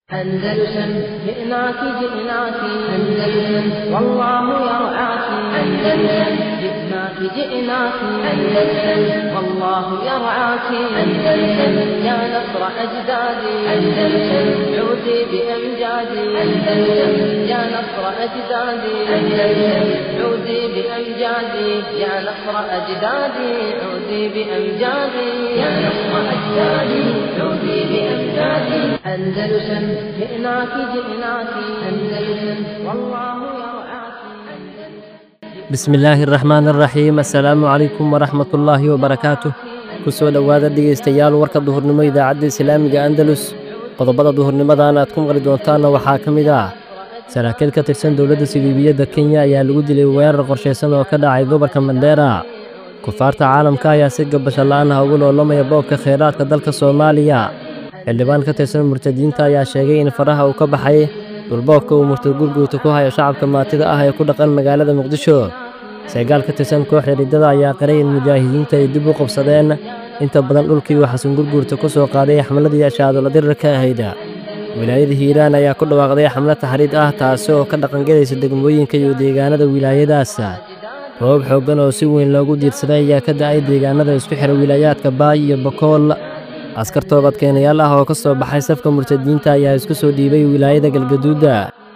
أندلسن جئناك جئناك أندلسن والله يرعاك أندلسن جئناك جئناك أندلسن والله يرعاك أندلسن يا نصر أجدادي أندلسن عودي بأمجادي أندلسن يا نصر أجدادي أندلسن عودي بأمجادي يا نصر أجدادي عودي بأمجادي يا نصر أجدادي عودي بأمجادي أندلسن جئناك جئناك أندلسن والله يرعاك bismillaahi araxmaan araxiim assalaamu calaykum waraxmatullaahi wabarakaatuh ku soo dhowaada dhegaystayaal warka duhurnimo idaacadda islaamiga andalus qodobada duhurnimadan aad ku maqli doontaanna waxaa ka mid ah saraakiil ka tirsan dowladda siliibiyadda kenya ayaa lagu dilay weerar qorshaysan oo ka dhacay gobolka mandheera kufaarta caalamka ayaa si gabasho la'aan ah ugu loolamaya boobka kheyraadka dalka soomaaliya xildhibaan ka tirsan murtadiinta ayaa sheegay in faraha uu ka baxay dhulboobka uu murtad gurguuta ku hayo shacabka maatida ah ee ku dhaqan magaalada muqdisho seegaal ka tirsan kooxda riddada ayaa qiray in mujaahidiinta ay dib u qabsadeen inta badan dhulkii uu xasan gurguurta ku soo qaaday xamladii ashaadola dirirka ahayd wilaayada hiiraan ayaa ku dhawaaqday xamlad taxriid ah taasi oo ka dhaqangelaysa degmooyinka iyo deegaanada wilaayadaas roob xooggan oo si weyn loogu diirsaday ayaa ka da'ay deegaanada isku xira wilaayaadka baay iyo bokool askar toobadkeenayaal ah oo ka soo baxay safka murtadiinta ayaa isku soo dhiibay wilaayada galgaduuda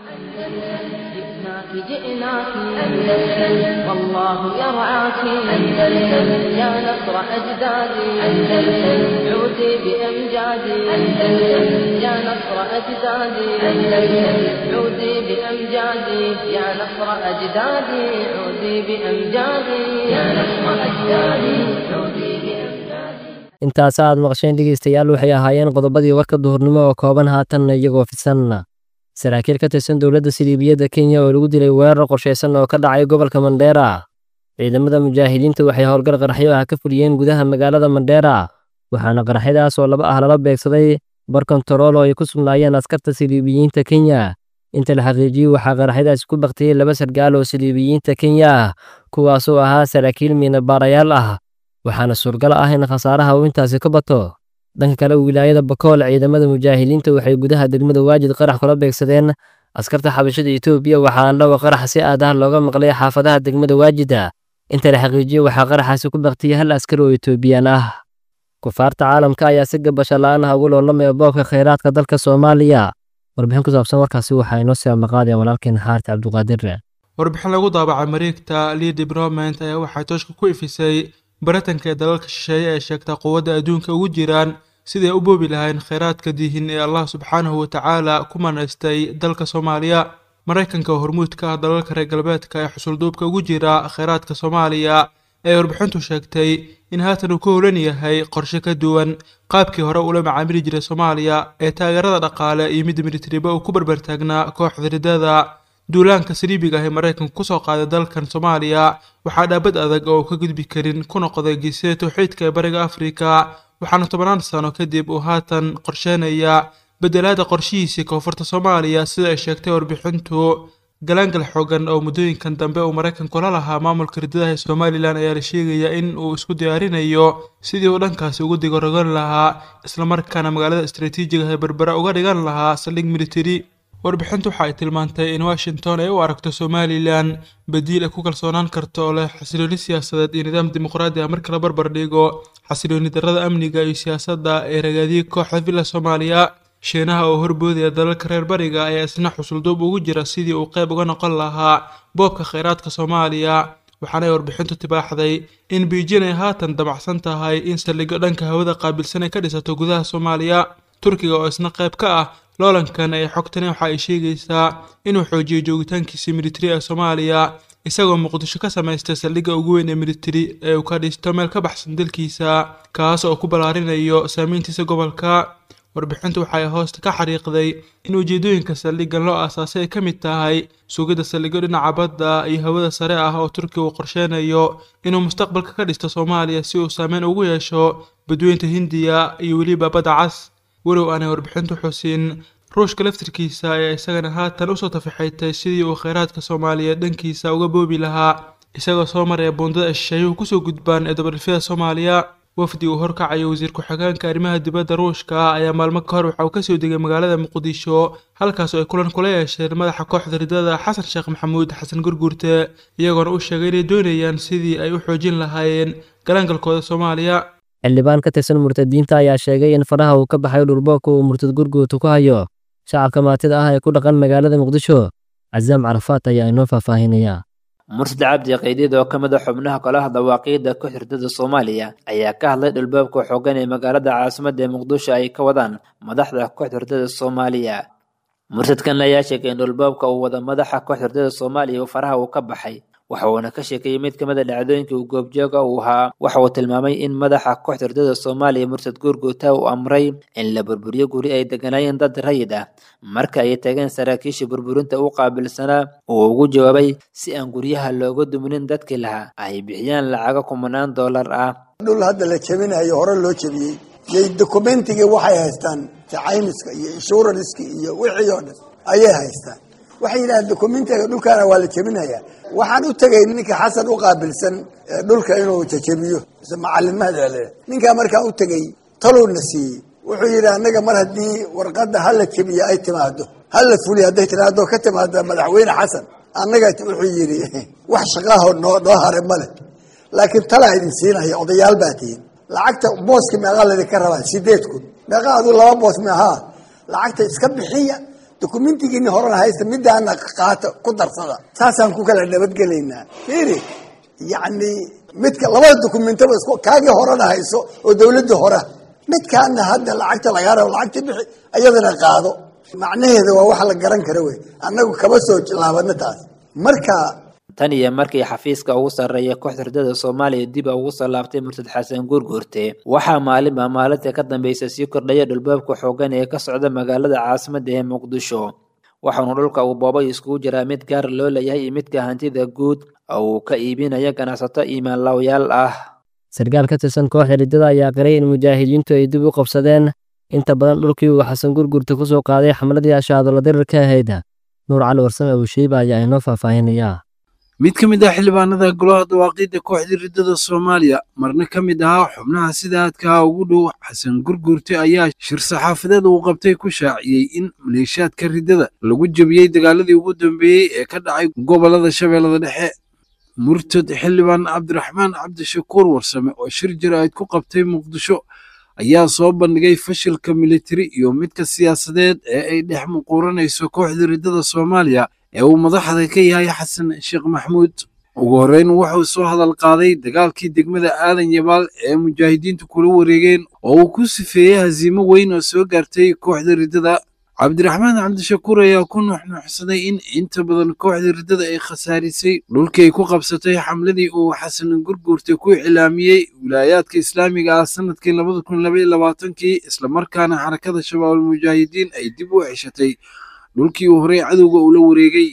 جئناك جئناك أندلسن والله يرعاك أندلسن يا نصر أجدادي أندلسن عودي بأمجادي أندلسن يا نصر أجدادي أندلسن عودي بأمجادي يا نصر أجدادي عودي بأمجادي يا نصر أجدادي عودي بأمجادي intaas aad maqasheen dhegaystayaal waxay ahaayeen qodobadii warka duhurnimo oo kooban haatanna iyagoo fidsan saraakiil ka tirsan dowladda siliibiyadda kenya oo lagu dilay weerar qorshaysan oo ka dhacay gobolka mandheera ciidamada mujaahidiinta waxay howlgal qaraxyo ah ka fuliyeen gudaha magaalada mandheera waxaana qaraxyadaas oo laba ah lala beegsaday bar kontarool oo ay ku sugnaayeen askarta siliibiyiinta kenya inta la xaqiijiyey waxaa qaraxyadaasi ku baktiyey laba sargaal oo siliibiyiinta kenya ah kuwaasoo ahaa saraakiil miinabaarayaal ah waxaana suurgal ah in khasaaraha uu intaasi ka bato dhanka kale wilaayada bakool ciidamada mujaahidiinta waxay gudaha degmada waajid qarax kula beegsadeen askarta xabashada etoobiya waxaana dhawa qarax si aad ah looga maqlay xaafadaha degmada waajida inta la xaqiijiyey waxaa qaraxaasi ku baktiyey hal askari oo etoobiyaan ah kufaarta caalamka ayaa si gabasho la'aan ah ugu loolamaya boobka kheyraadka dalka soomaaliya warbixin ku saabsan warkaasi waxaa inoo sii amaqaadaya walaalkeen xaarti cabduqaadir warbixin lagu daabacay mareegta lead development ayaa waxay tooshka ku ifisay baratanka ee dalalka shisheeye ee sheegta quwadda adduunka ugu jiraan siday u boobi lahayn kheyraadka diihin ee allah subxaanahu watacaala ku manaystay dalka soomaaliya maraykanka oo hormuud ka ah dalalka reer galbeedka ee xusulduubka ugu jira kheyraadka soomaaliya ee warbixintu sheegtay in haatan uu ka holan yahay qorshe ka duwan qaabkii hore ula macaamili jiray soomaaliya ee taageerada dhaqaale iyo midda militariba uu ku barbartaagnaa kooxda riddada duulaanka saliibiga ah ee maraykanku kusoo qaaday dalkan soomaaliya waxaa dhaabad adag oo uu ka gudbi karin ku noqday geesida towxiidka ee bariga afrika waxaana tobannaan sano kadib uu haatan qorsheynaya bedelaada qorshihiisii koonfurta soomaaliya sida ay sheegtay warbixintu galaangal xoogan oo muddooyinkan dambe uu maraykanku la lahaa maamulka riddadaha ee somalilan ayaa la sheegayaa in uu isku diyaarinayo sidii uu dhankaasi ugu digorogan lahaa islamarkaana magaalada istaraatiijiga ee berbera uga dhigan lahaa saldhig militari warbixintu waxa ay tilmaantay in washington ay u aragto somalilan badiil ay ku kalsoonaan karto oo leh xasilooni siyaasadeed iyo nidaam dimuqraadi ah marka la barbar dhigo xasilooni darrada amniga iyo siyaasadda ee ragaadiyey kooxda villa soomaaliya shiinaha oo horboodaya dalalka reer bariga ayaa isna xusulduub ugu jira sidii uu qayb uga noqon lahaa boobka kheyraadka soomaaliya waxaana ay warbixintu tibaaxday in beijing ay haatan damacsan tahay in saldhigyo dhanka hawada qaabilsan ay ka dhisato gudaha soomaaliya turkiga oo isna qayb ka ah loolankan ee xogtani waxa ay sheegaysaa inuu xoojiyey joogitaankiisii militari ee soomaaliya isagoo muqdisho ka samaystay saldhigga ugu weyn ee militari ee uu ka dhisto meel ka baxsan dalkiisa kaas oo ku ballaarinayo saameyntiisa gobolka warbixintu waxay hoosta ka xariiqday in ujeedooyinka saldhiggan loo aasaasay ay ka mid tahay sugidda saldhigyo dhinaca badda iyo hawada sare ah oo turkiga uu qorsheynayo inuu mustaqbalka ka dhisto soomaaliya si uu saameyn ugu yeesho badweynta hindiya iyo weliba badda cas walow aanay warbixintu xusin ruushka laftirkiisa ayaa isagana haatan usoo tafixaytay sidii uu kheyraadka soomaaliya dhankiisa uga boobi lahaa isagoo soo maraya buundada shisheeyuhu kusoo gudbaan ee dabadhifyada soomaaliya wafdi uu horkacayo wasiir ku-xigeenka arrimaha dibadda ruushka ayaa maalmo ka hor waxa uu kasoo degay magaalada muqdisho halkaas oo ay kulan kula yeesheen madaxa kooxda ridada xasan sheekh maxamuud xasan gurguurte iyagoona u sheegay inay doonayaan sidii ay u xoojin lahaayeen galaangalkooda soomaaliya xildhibaan ka tirsan murtadiinta ayaa sheegay in faraha uu ka baxay dhulboobka uu murtad gurguurta ku hayo shacabka maatida ah ee ku dhaqan magaalada muqdisho casaam carafaat ayaa inoo faahfaahinaya murtad cabdi qaydiid oo ka mid a xubnaha kolaha dawaaqiidda kooxda ridada soomaaliya ayaa ka hadlay dhulboobka xoogan ee magaalada caasimadda ee muqdisho ay ka wadaan madaxda kooxda ridada soomaaliya murtadkan ayaa sheegay in dhulboobka uu wada madaxa kooxda ridada soomaaliya uu faraha uu ka baxay waxa uuna ka sheekeeyey mid ka mid a dhacdooyinkii uu goobjooga uu ahaa waxa uu tilmaamay in madaxa kooxda ridada soomaaliya murtad guurguuta uu amray in la burburiyo guri ay deganaayeen dad rayid ah marka ay tageen saraakiisha burburinta u qaabilsanaa uu ugu jawaabay si aan guryaha looga duminin dadkii lahaa ay bixiyaan lacago kumanaan dollar ah dhul hadda la jebinayo hore loo jebiyey yay dokumentigii waxay haystaan jacaymiska iyo inshuranska iyo wixii oo dhan ayay haystaan waxay yidhahdeen dokumentiga dhulkaana waa la jebinayaa waxaan u tegay ninka xasan u qaabilsan dhulka inuu jajebiyo mise macalimada le ninkaa markaan u tegey talowna siiyey wuxuu yidhi annaga mar haddii warqadda hala jebiyo ay timaado hala fuliyo hadday tiraado ka timaado madaxweyne xasan annaga wuxuu yidhi wax shaqaaho noo noo hare male laakiin talaa idin siinaya odayaal baa tihiin lacagta booska meeqaa laydinka rabaa sideed kun meeqaa aduu laba boos meahaa lacagta iska bixiya dokumentigiini horena haysta midaana qaata ku darsada saasaan ku kala nabadgelaynaa fiiri yacni midka labada dokumentaba isku kaagii horena hayso oo dawladda hora midkaana hadda lacagta lagaa rabo lacagta bixi ayadana qaado macnaheeda waa wax la garan kara wey annagu kama soo laabano taas marka tan iyo markii xafiiska ugu sarreeya kooxda ridada soomaaliya dib ugu soo laabtay murtad xasan guurguurte waxaa maalinba maalinta ka dambaysa sii kordhaya dhulboobka xoogan ee ka socda magaalada caasimadda ee muqdisho waxaanu dhulka uu boobay iskugu jiraa mid gaar loo leeyahay iyo midka hantida guud oo uu ka iibinaya ganacsato iimaanlawyaal ah sarkaal ka tirsan kooxda ridada ayaa qiray in mujaahidiintu ay dib u qabsadeen inta badan dhulkii uu xasan gurgurta ku soo qaaday xamladii ashaadolo dirirka ahayd nuur cali warsame abushiiba ayaa inoo faahfaahinayaa mid ka mid ah xildhibaanada golaha dawaaqiidda kooxdii ridada soomaaliya marna ka mid ahaa xubnaha sida aadkaha ugu dhow xasan gurgurte ayaa shir saxaafadeed uu qabtay ku shaaciyey in maleeshaadka ridada lagu jebiyey dagaaladii ugu dambeeyey ee ka dhacay gobolada shabeellada dhexe murtad xildhibaan cabdiraxmaan cabdishakuur warsame oo shir jaraa'id ku qabtay muqdisho ayaa soo bandhigay fashilka militari iyo midka siyaasadeed ee ay dhex muquuranayso kooxda ridada soomaaliya ee uu madaxda ka yahay xasan sheekh maxmuud ugu horreyn wuxuu soo hadal qaaday dagaalkii degmada aadan yabaal ee mujaahidiintu kula wareegeen oo uu ku sifeeyey hasiimo weyn oo soo gaartay kooxda ridada cabdiraxmaan cabdishakuur ayaa ku nuuxnuuxsaday in inta badan kooxda ridada ay khasaarisay dhulkii ay ku qabsatay xamladii uu xasan gurguurta ku iclaamiyey wilaayaadka islaamiga ah sanadkii labada kun labaiyo labaatankii islamarkaana xarakada shabaabul mujaahidiin ay dib u ceshatay dhulkii uu horey cadowga ula wareegay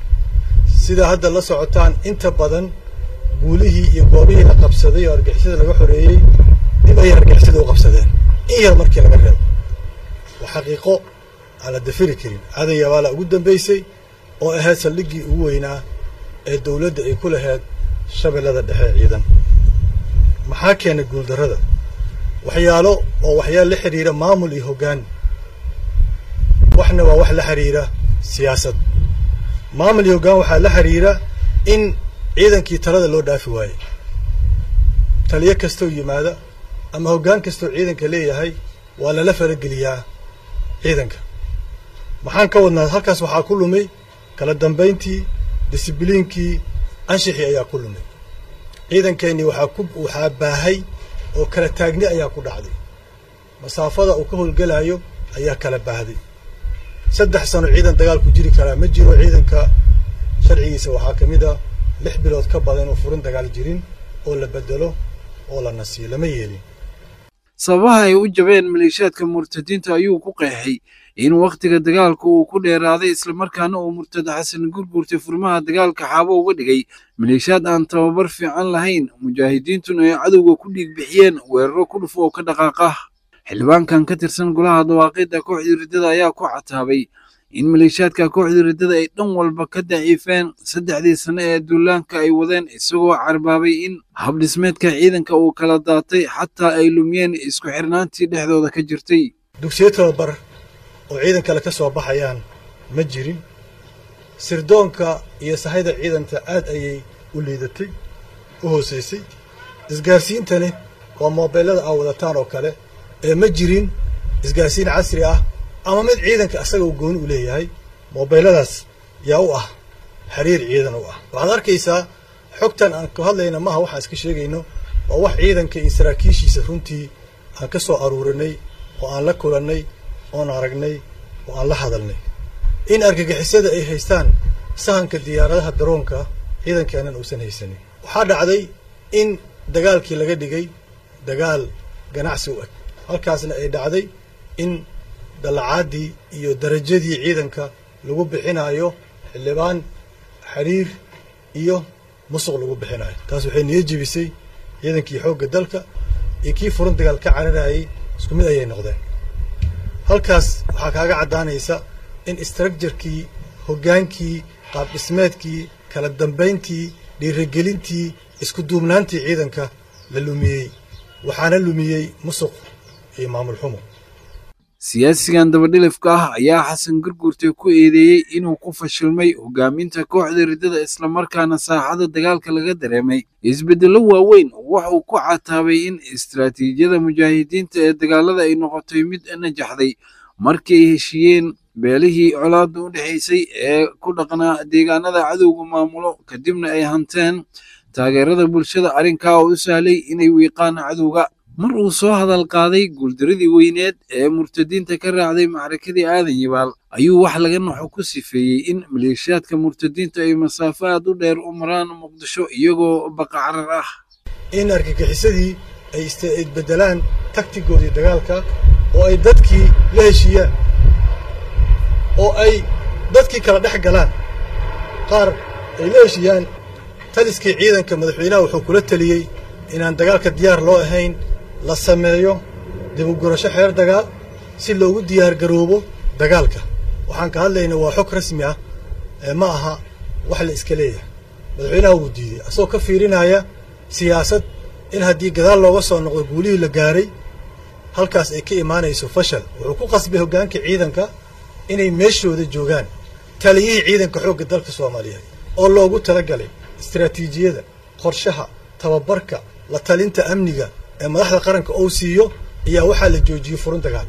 sida hadda la socotaan inta badan guulihii iyo goobihii la qabsaday oo argixisada laga xoreeyey dib ayay argixisada u qabsadeen in yar markii laga reebo waa xaqiiqo aan la dafiri karin aadan yabaala ugu dambaysay oo ahayd saldhiggii ugu weynaa ee dowladda ay ku lahayd shabeellada dhexe ciidan maxaa keenay guuldarrada waxyaalo oo waxyaalo la xidhiira maamul iyo hoggaan waxna waa wax la xiriira siyaasad maamul iyo hoggaan waxaa la xiriira in ciidankii talada loo dhaafi waaye taliyo kastoo yimaada ama hoggaan kastoo ciidanka leeyahay waa lala farageliyaa ciidanka maxaan ka wadnaa halkaas waxaa ku lumay kala dambayntii disibliinkii anshixii ayaa ku lumay ciidankeennii waxaa ku waxaa baahay oo kala taagni ayaa ku dhacday masaafada uu ka howlgelayo ayaa kala baahday saddex sano ciidan dagaal ku jiri karaa ma jiro ciidanka sharcigiisa waxaa ka mid a lix bilood ka badan oo furin dagaal jirin oo la bedelo oo la nasiyo lama yeelin sababaha ay u jabeen maleeshiyaadka murtadiinta ayuu ku qeexay in wakhtiga dagaalka uu ku dheeraaday islamarkaana uu murtad xasan gurgurtay furmaha dagaalka xaabo uga dhigay maleeshiyaad aan tababar fiican lahayn mujaahidiintuna ay cadowga ku dhiig bixiyeen weeraro ku dhufo oo ka dhaqaaqa xildhibaankan ka tirsan golaha dawaaqidda kooxdii riddada ayaa ku cataabay in maleeshiyaadka kooxda riddada ay dhan walba ka daciifeen saddexdii sane ee duulaanka ay wadeen isagoo carbaabay in habdhismeedka ciidanka uu kala daatay xataa ay lumiyeen isku xirnaantii dhexdooda ka jirtay dugsiyo tababar oo ciidan kale ka soo baxayaan ma jirin sirdoonka iyo sahayda ciidanta aad ayay u liidatay u hoosaysay isgaarsiintani waa moobeellada aa wadataan oo kale ee ma jirin isgaarsiin casri ah ama mid ciidanka asaga uu gooni u leeyahay moobeelladaas yaa u ah xiriir ciidan u ah waxaad arkaysaa xogtan aan ka hadlayna maaha waxaan iska sheegayno waa wax ciidanka iyo saraakiishiisa runtii aan ka soo aruurinay oo aan la kulannay oon aragnay oo aan la hadalnay in argagixisada ay haystaan sahanka diyaaradaha daroonka ciidankeennan uusan haysanin waxaa dhacday in dagaalkii laga dhigay dagaal ganacsi u eg halkaasna ay dhacday in dallacaadii iyo darajadii ciidanka lagu bixinayo xildhibaan xiriir iyo musuq lagu bixinayo taas waxay niyo jebisay ciidankii xoogga dalka iyo kii furan dagaal ka cararayay isku mid ayay noqdeen halkaas waxaa kaaga caddaanaysa in istructurkii hoggaankii qaab dhismeedkii kala dambayntii dhiirigelintii isku duubnaantii ciidanka la lumiyey waxaana lumiyey musuq iyo maamul xumo siyaasigan dabadhilifka ah ayaa xasan gurgurte ku eedeeyey inuu ku fashilmay hogaaminta kooxda riddada islamarkaana saaxada dagaalka laga dareemay isbeddello waaweyn wuxuu ku cataabay in istaraatiijiyada mujaahidiinta ee dagaalada ay noqotay mid najaxday markii ay heshiiyeen beelihii colaadda u dhexaysay ee ku dhaqnaa deegaanada cadowga maamulo kadibna ay hanteen taageerada bulshada arrinkaa oo u sahlay inay wiiqaan cadowga mar uu soo hadal qaaday guuldaradii weyneed ee murtadiinta ka raacday macrakadii aadan yabaal ayuu wax laga naxo ku sifeeyey in maleeshiyaadka murtadiinta ay masaafo aad u dheer u maraan muqdisho iyagoo baqacarar ah in argagixisadii ay isbedelaan taktigoodii dagaalka oo ay dadkii la heshiiyaan oo ay dadkii kala dhex galaan qaar ay la heshiiyaan taliskii ciidanka madaxweynaha wuxuu kula teliyey inaan dagaalka diyaar loo ahayn la sameeyo dibugurasho xeer dagaal si loogu diyaargaroobo dagaalka waxaan ka hadlaynaa waa xog rasmi ah ee ma aha wax la iska leeyahay madaxweynaha wuu diiday asagoo ka fiirinaya siyaasad in haddii gadaal looga soo noqdo guulihii la gaaray halkaas ay ka imaanayso fashal wuxuu ku qasbay hoggaanka ciidanka inay meeshooda joogaan taliyihii ciidanka xoogga dalka soomaaliyeed oo loogu talagalay istaraatiijiyada qorshaha tababarka la talinta amniga ee madaxda qaranka ou siiyo ayaa waxaa la joojiyey furun dagaal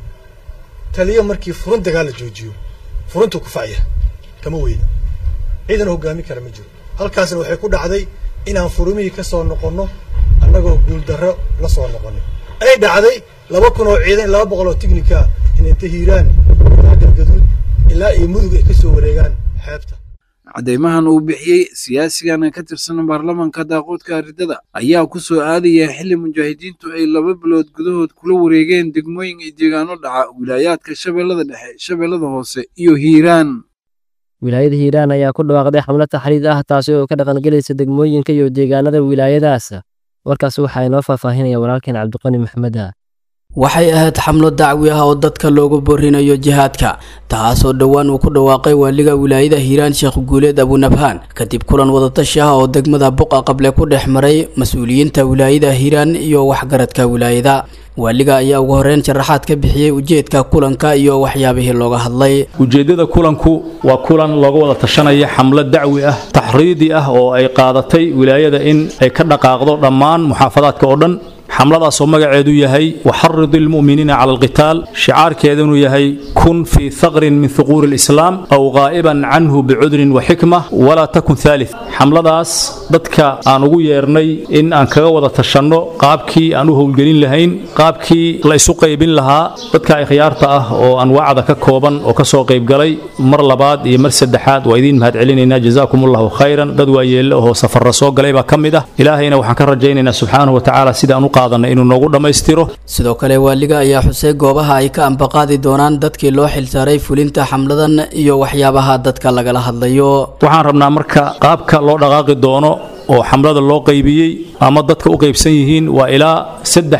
taliyo markii furun dagaal la joojiyo furuntuu ku facya kama weyda ciidan hoggaami kara ma jiro halkaasna waxay ku dhacday inaan furumihii ka soo noqonno annagoo guuldarro la soo noqonay ay dhacday laba kun oo ciidan laba boqol oo tignika in inta hiiraan ilaa galgaduud ilaa iyo mudug ay ka soo wareegaan xeebta caddeymahan uu bixiyey siyaasigan ka tirsan baarlamaanka daaqoodka riddada ayaa ku soo aadaya xilli mujaahidiintu ay laba bilood gudahood kula wareegeen degmooyin iyo deegaano dhaca wilaayaadka shabeellada dhexe shabeellada hoose iyo hiiraan wilaayada hiiraan ayaa ku dhawaaqday xamlad taxriid ah taasi oo ka dhaqangelaysa degmooyinka iyo deegaanada wilaayadaas warkaas waxaa inoo faahfaahinaya walaalkeen cabdiqani maxmed ah waxay ahayd xamlo dacwi ah oo dadka loogu borinayo jihaadka taasoo dhowaan uu ku dhawaaqay waaliga wilaayada hiiraan sheekh guuleed abunabhaan kadib kulan wadatashi ah oo degmada buqa qable ku dhex maray mas-uuliyiinta wilaayada hiiraan iyo waxgaradka wilaayada waaliga ayaa ugu horeyn sharaxaad ka bixiyey ujeedka kulanka iyo waxyaabihii looga hadlay ujeeddada kulanku waa kulan looga wada tashanaya xamlo dacwi ah taxriidi ah oo ay qaadatay wilaayada in ay ka dhaqaaqdo dhammaan muxaafadaadka oo dhan xamladaasoo magaceedu yahay waxarid ilmu'miniina cala alqitaal shicaarkeedunu yahay kun fii haqrin min huquuri alislaam aw qaa'iban canhu bicudrin wa xikma walaa takun haalith xamladaas dadka aan ugu yeernay in aan kaga wada tashanno qaabkii aan u howlgelin lahayn qaabkii la isu qaybin lahaa dadka ikhyaarta ah oo anwaacda ka kooban oo ka soo qaybgalay mar labaad iyo mar saddexaad waa idiin mahad celinaynaa jazaakum allahu khayran dad waayeelle oo safarra soo galay baa ka mid ah ilaahayna waxaan ka rajaynaynaa subxaanahu watacaala sidaan u inuu noogu dhammaystiro sidoo kale waaliga ayaa xusay goobaha ay ka ambaqaadi doonaan dadkii loo xilsaaray fulinta xamladan iyo waxyaabaha dadka lagala hadlayo waxaan rabnaa marka qaabka loo dhaqaaqi doono oo xamlada loo qaybiyey ama dadka u qaybsan yihiin waa ilaa saddex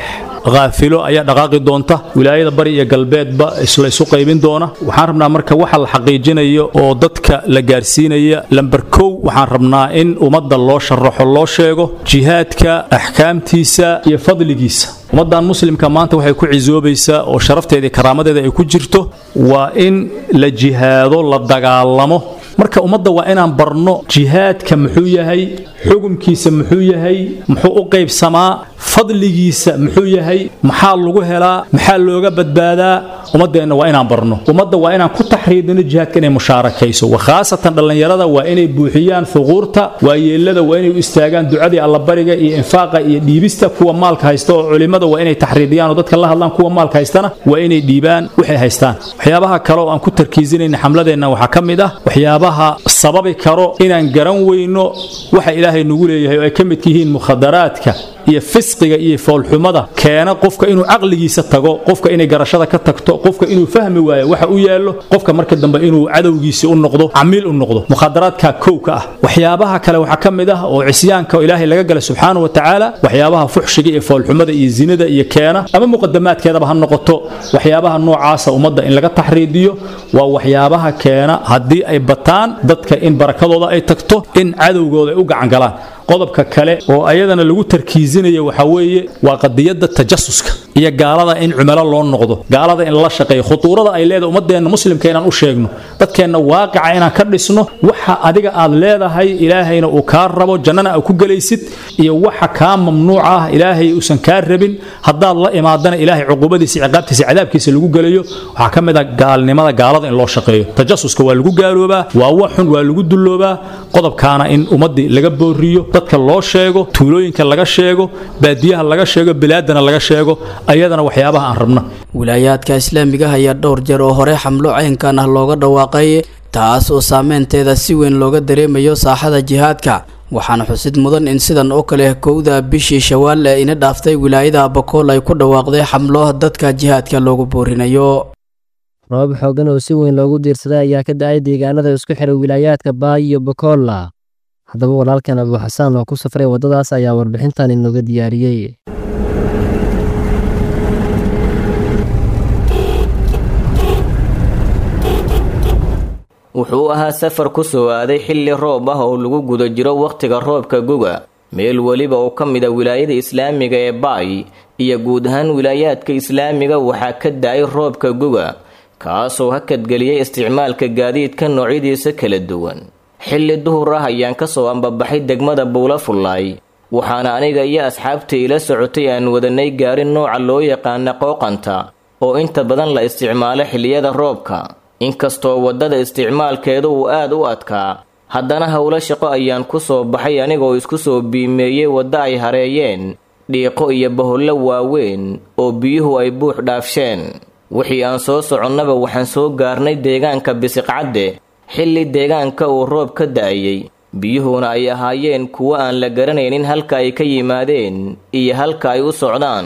haafilo ayaa dhaqaaqi doonta wilaayada bari iyo galbeedba isla isu qaybin doona waxaan rabnaa marka waxa la xaqiijinayo oo dadka la gaarsiinaya lamber kow waxaan rabnaa in ummadda loo sharaxo loo sheego jihaadka axkaamtiisa iyo fadligiisa ummaddan muslimka maanta waxay ku cisoobaysaa oo sharafteeda iyo karaamadeeda ay ku jirto waa in la jihaado la dagaalamo marka ummadda waa inaan barno jihaadka muxuu yahay xukumkiisa muxuu yahay muxuu u qaybsamaa fadligiisa muxuu yahay maxaa lagu helaa maxaa looga badbaadaa ummaddeenna waa inaan barno ummadda waa inaan ku taxriidino jihaadka inay mushaarakayso wakhaasatan dhallinyarada waa inay buuxiyaan thuquurta waayeellada waa inay u istaagaan ducadii allabariga iyo infaaqa iyo dhiibista kuwa maalka haysta oo culimmada waa inay taxriidiyaan oo dadka la hadlaan kuwa maalka haystana waa inay dhiibaan waxay haystaan waxyaabaha kale oo aan ku tarkiisinayna xamladeenna waxaa ka mid ah waxyaabaha sababi karo inaan garan weyno waxa ilaahay nagu leeyahay oo ay ka midka yihiin mukhadaraadka iyo fisqiga iyo foolxumada keena qofka inuu caqligiisa tago qofka inay garashada ka tagto qofka inuu fahmi waayo waxa u yaallo qofka marka dambe inuu cadowgiisi u noqdo camiil u noqdo mukhadaraadka kow ka ah waxyaabaha kale waxaa ka mid ah oo cisyaanka ilaahay laga gala subxaana wa tacaala waxyaabaha fuxshiga iyo foolxumada iyo zinada iyo keena ama muqadamaadkeedaba ha noqoto waxyaabaha noocaasa ummadda in laga taxriidiyo waa waxyaabaha keena haddii ay bataan dadka in barakadooda ay tagto in cadowgooda ay u gacangalaan qodobka kale oo ayadana lagu tarkiisinaya waxaa weeye waa qadiyadda tajasuska iyo gaalada in cumalo loo noqdo gaalada in lala shaqeeyo khutuurada ay leedahay ummadeenna muslimka inaan u sheegno dadkeenna waaqica inaan ka dhisno waxa adiga aad leedahay ilaahayna uu kaa rabo jannana aad ku gelaysid iyo waxa kaa mamnuuc ah ilaahay uusan kaa rabin haddaad la imaadana ilaahay cuqubadiisa ciqaabtiisa cadaabkiisa lagu gelayo waxaa ka mid ah gaalnimada gaalada in loo shaqeeyo tajasuska waa lagu gaaloobaa waa waxun waa lagu dulloobaa qodobkaana in ummaddii laga booriyo dadka loo sheego tuulooyinka laga sheego baadiyaha laga sheego bilaadana laga sheego ayadana waxyaabaha aan rabna wilaayaadka islaamiga ayaa dhowr jeer oo hore xamlo caynkan ah looga dhawaaqay taas oo saameynteeda si weyn looga dareemayo saaxada jihaadka waxaana xusid mudan in sidan oo kale kowda bishii shawaal ee ina dhaaftay wilaayada bakool ay ku dhawaaqday xamlo dadka jihaadka loogu boorinayo roobab xooggan oo si weyn loogu diirsaday ayaa ka da-ay deegaanada isku xiray wilaayaadka baay iyo bakolla haddaba walaalkan abuu xasaan oo ku safray waddadaas ayaa warbixintan inooga diyaariyey wuxuu ahaa safar ku soo aaday xilli roob ah oo lagu guda jiro wakhtiga roobka guga meel weliba oo ka mid a wilaayada islaamiga ee baay iyo guud ahaan wilaayaadka islaamiga waxaa ka da-ay roobka guga kaasoo hakadgeliyay isticmaalka gaadiidka noocyadiisa kala duwan xilli duhur ah ayaan ka soo ambabaxay degmada buula fullaay waxaana aniga iyo asxaabta ila socotay aan wadanay gaari nooca loo yaqaana qooqanta oo inta badan la isticmaalo xilliyada roobka inkastoo waddada isticmaalkeedu uu aad u adkaa haddana howlo shaqo ayaan ku soo baxay anigoo isku soo biimeeyey waddo ay hareeyeen dhiiqo iyo bahollo waaweyn oo biyuhu ay buux dhaafsheen wixii aan soo soconnaba waxaan soo gaarnay deegaanka bisiqcadde xilli deegaanka uu roob ka da-ayey biyuhuna ay ahaayeen kuwo aan la garanaynin halka ay ka yimaadeen iyo halka ay u socdaan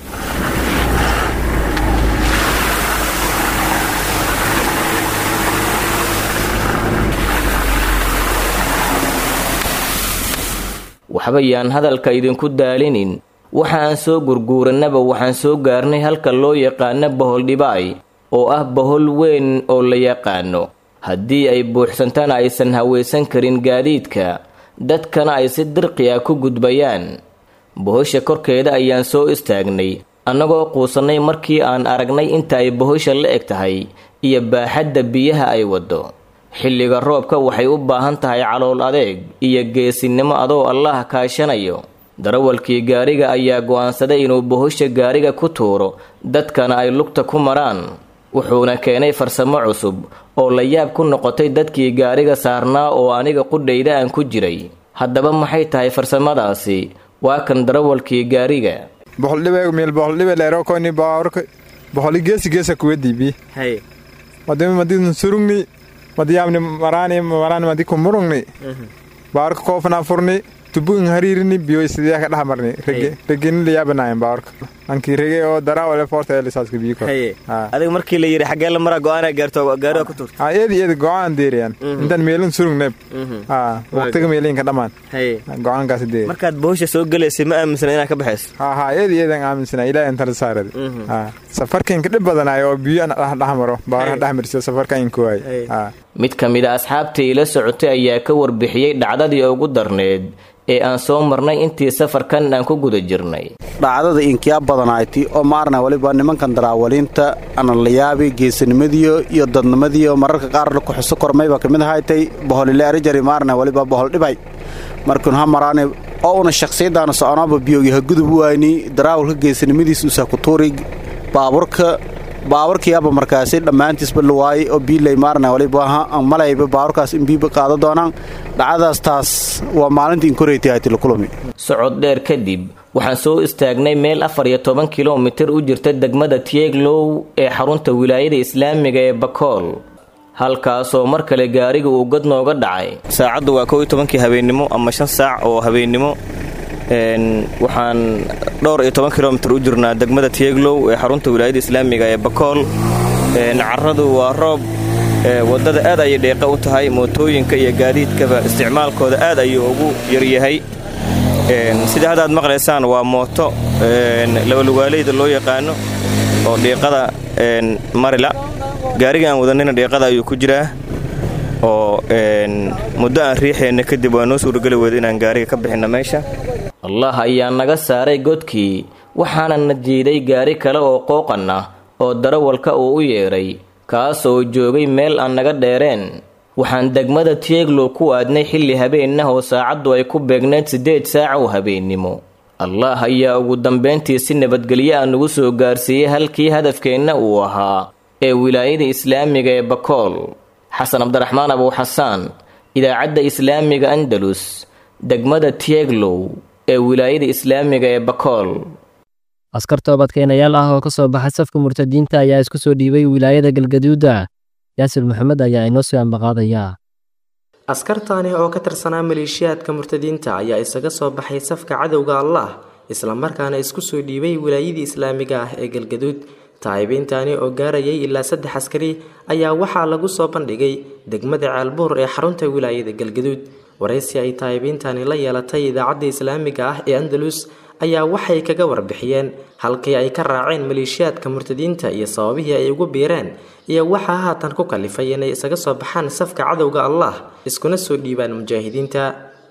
waxba yaan hadalka idinku daalinin waxa aan soo gurguurannaba waxaan soo gaarnay halka loo yaqaano bohol dhibaay oo ah bohol weyn oo la yaqaano haddii ay buuxsantana aysan hawaysan karin gaadiidka dadkana ay si dirqi ah ku gudbayaan bohosha korkeeda ayaan soo istaagnay annagoo quusannay markii aan aragnay inta ay bohosha la eg tahay iyo baaxadda biyaha ay waddo xilliga roobka waxay u baahan tahay calool adeeg iyo geesinimo adoo allah kaashanayo darawalkii gaariga ayaa go'aansaday inuu bohosha gaariga ku tuuro dadkana ay lugta ku maraan wuxuuna keenay farsamo cusub oo la yaab ku noqotay dadkii gaariga saarnaa oo aniga qudhayda aan ku jiray haddaba maxay tahay farsamadaasi waa kan darawalkii gaariga boholi geesi geesa kuwediibi madimi madidun surugni madiyabni marani marani madi kumurungni baarka koofna furni tubu in hariirini biyo sidee ka dhex marni regeni la yaabanaayeen baawarka ankii rege oo daraa ole foorta ee lisaaska biyo kor adiga markii la yidhi xaggee la maraa go-aana gaarto gaariga ku turta ha eedi eedi go-aan deeriyaan intaan meelin surug neeb ha waqtiga meelinka dhammaan go-aankaasi deeri markaad bohosha soo gelaysay ma aaminsana inaad ka baxayso ha ha eedi eedan aaminsana ilaahay intala saaradi ha safarkainka dhib badanaay oo biyo dhex maro baawaraha dhex marsiyo safarka inka waay mid ka mid a asxaabtii ila socotay ayaa ka warbixiyey dhacdadii ugu darneed ee aan soo marnay intii safarkan aan ku guda jirnay dhacdada inkiyaa badanayti oo maarna waliba nimankan daraawaliinta analayaabi geesinimadiyo iyo dadnimadiyo mararka qaar kuxuso kormayba kamid ahaytay boholile arijari maarna waliba bohol dhibay markun ha maraani oo una shakhsiyadaana soconaaba biyogi ha gudub wayni daraawalka geesinimadiis usa kutuuri baaburka baaburkiyaaba markaasi dhammaantiisba lawaayey oo biilay maarna waliba malayba baaburkaas in biiba qaado doonaan dhacdadaas taas waa maalintii inkoreytay ahaytay lakulami socod dheer kadib waxaan soo istaagnay meel afar iyo toban kilomitir u jirta degmada tieglow ee xarunta wilaayada islaamiga ee bakool halkaasoo mar kale gaariga uu god nooga dhacay saacaddu waa kow iyo tobankii habeennimo ama shan saac oo habeennimo waxaan dhowr iyo toban kilomitir u jirnaa degmada tieglow ee xarunta wilaayada islaamiga ee bakool caradu waa roob wadada aad ayay dheeqa u tahay mootooyinka iyo gaadiidkaba isticmaalkooda aad ayuu ugu yaryahay sida haddaad maqlaysaan waa mooto labalugaaleyda loo yaqaano oo dhiiqada marila gaariga aan wadanina dhiiqada ayuu ku jiraa oo muddo aan riixeenna kadib waa noo suurageli weyda inaan gaariga ka bixinna meesha allah ayaa naga saaray godkii waxaana na jiiday gaari kale oo qooqan ah oo darawalka uu u yeedhay kaasoo joogay meel aan naga dheereen waxaan degmada tieglow ku aadnay xilli habeenah oo saacaddu ay ku beegneed siddeed saac oo habeennimo allah ayaa ugu dambayntii si nabadgelyo ah nagu soo gaarsiiyey halkii hadafkeenna uu ahaa ee wilaayada islaamiga ee bakool xasan cabdiraxmaan abuuxasaan idaacadda islaamiga andalus degmada tieglow ee wilaayada islaamiga ee bakool askar toobadkeenayaal ah oo ka soo baxay safka murtadiinta ayaa isku soo dhiibay wilaayada galgaduuda yaasir maxamed ayaa inoo soo ambaqaadaya askartaani oo ka tirsanaa maleeshiyaadka murtadiinta ayaa isaga soo baxay safka cadowga allah islamarkaana isku soo dhiibay wilaayadii islaamiga ah ee galgaduud taayibiintaani oo gaarayay ilaa saddex askari ayaa waxaa lagu soo bandhigay degmada ceelbuur ee xarunta wilaayada galgaduud waraysi ay taayibiintani la yeelatay idaacadda islaamiga ah ee andalus ayaa waxay kaga warbixiyeen halkii ay ka raaceen maleeshiyaadka murtadiinta iyo sababihii ay ugu biireen iyo waxaa haatan ku kalifay inay isaga soo baxaan safka cadowga allah iskuna soo dhiibaan mujaahidiinta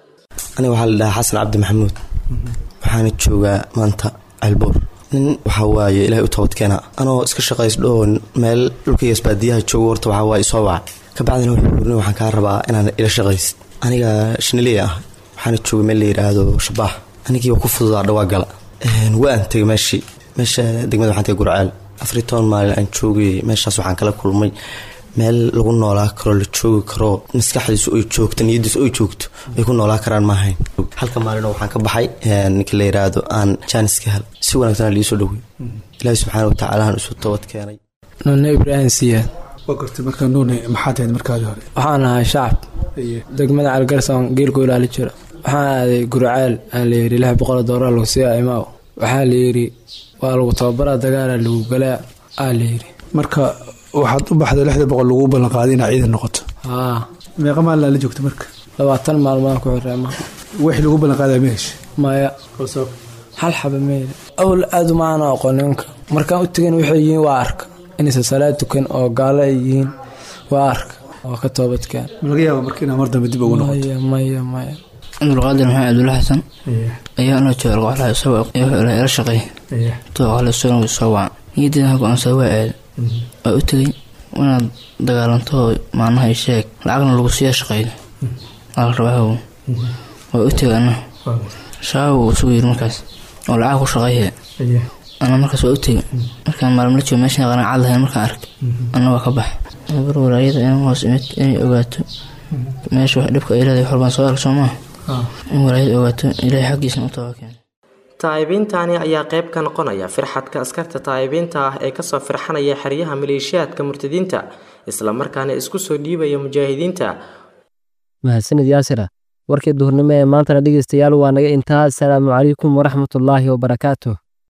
aniga waxaa la dhahaa xasan cabdi maxamuud waxaana joogaa maanta ceelbuur nin waxaa waaye ilaahay u toobadkeena anoo iska shaqaysdho oo meel dhulkaygas baadiyaha joogo horta waxaa waaye isoo waca kabacdina wuxuu urni waxaan kaa rabaa inaan ila shaqaysid aniga shiniley ah waxaana jooga meel la yidhaahdo shabaax anigii waa ku fududaa dhawaa gala waan tegay meeshii meesha degmada waxaan tegay gurceel afariy toban maalin aan joogay meeshaas waxaan kala kulmay meel lagu noolaa karo la joogi karo maskaxdiisu ay joogto niyadiisu ay joogto ay ku noolaa karaan maahayn halka maalino waxaan ka baxay ninka la yidhaahdo aan jaanis ka hel si wanaagsan liisoo dhowey ilaahi subxaana watacaalahan isu toobad keenay nuune ibraahim siyaad waa gartay markaa nuune maxaad ahayd markaadii hore waxaan ahay shacab degmada calgarsoon geelku ilaali jiro waxaan aaday gurceel aa layidhi lix boqol doolar lagu siiya imaaw waxaa layidhi waa lagu tababaraa dagaala lagu galaa aa layidhi marka waxaad u baxday lixda boqol laguu ballanqaaday inaa ciidan noqoto haa meeqa maalin la joogta marka labaatan maalmood ku xirreema wixii lagu ballanqaadaa ma hesha maya hal xaba meeli awl aad umaana aqoon nimanka markaan u tegan waxay yihiin waa arka inaysan salaad tukan oo gaalo ay yihiin waa arka waa ka toobadkaan laga yaaba marka inaa mar dambe dib ugu noqoto maya maya maya abdulqaadir maxamed cabdulla xasan ayaa anoo jooga qoxlaha isagoo ila shaqeey tooqale sugan soo wacan niyaddeeda go-aansa waa aad waa u tegay inaad dagaalanto maalmaha sheeg lacagna lagu siiya shaqeydo lacag rabaahow waa u tegay ana shabaab uu isugu yiri markaas oo lacag ku shaqeeye ana markaas waa u tegay markaan maalmo la joogo meeshan qanaacad lahayn markaan arkay ana waa ka bax bar walaayada in hoos imid inay ogaato meesha wax dhibka ay leedahay xorbaan soo arag soo maaha in walaayada ogaato ilaahay xaggiisna u tabakeen taayibiintani ayaa qayb ka noqonaya firxadka askarta taayibiinta ah ee kasoo firxanaya xeryaha maleeshiyaadka murtadiinta islamarkaana isku soo dhiibaya mujaahidiinta mahadsanid yaasira warkii duhurnimo ee maantana dhegeystayaal waa naga intaa asalaamu calaykum waraxmatullaahi wabarakaatuh